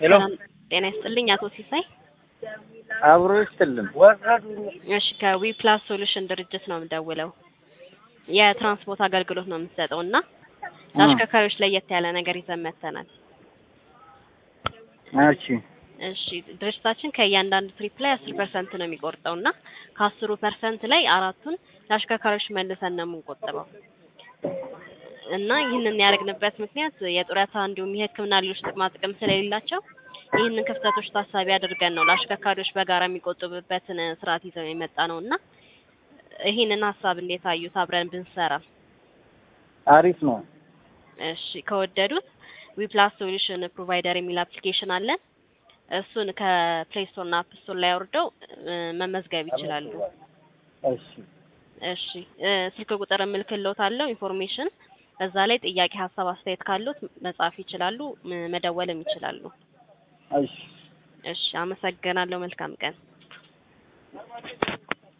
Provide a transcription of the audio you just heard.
ሄሎ ሰላም ጤና ይስጥልኝ አቶ ሲሳይ። አብሮ ይስጥልን። እሺ ከዊ ፕላስ ሶሉሽን ድርጅት ነው የምደውለው። የትራንስፖርት አገልግሎት ነው የምትሰጠው እና ለአሽከርካሪዎች ለየት ያለ ነገር ይዘን መጥተናል። እሺ እሺ ድርጅታችን ከእያንዳንዱ ትሪፕ ላይ አስር ፐርሰንት ነው የሚቆርጠው እና ከአስሩ ፐርሰንት ላይ አራቱን ለአሽከርካሪዎች መልሰን ነው የምንቆጥበው እና ይህንን ያደረግንበት ምክንያት የጡረታ እንዲሁም የሕክምና ሌሎች ጥቅማ ጥቅም ስለሌላቸው ይህንን ክፍተቶች ታሳቢ አድርገን ነው ለአሽከርካሪዎች በጋራ የሚቆጥቡበትን ስርዓት ይዘው የመጣ ነው እና ይህንን ሀሳብ እንዴት አዩት? አብረን ብንሰራ አሪፍ ነው። እሺ ከወደዱት ዊፕላስ ሶሉሽን ፕሮቫይደር የሚል አፕሊኬሽን አለን። እሱን ከፕሌይ ስቶር እና አፕ ስቶር ላይ አውርደው እ መመዝገብ ይችላሉ። እሺ እሺ እ ስልክ ቁጥር እምልክልዎታለሁ ኢንፎርሜሽን እዛ ላይ ጥያቄ፣ ሀሳብ፣ አስተያየት ካሉት መጻፍ ይችላሉ፣ ም- መደወልም ይችላሉ። እሺ እሺ አመሰግናለሁ። መልካም ቀን።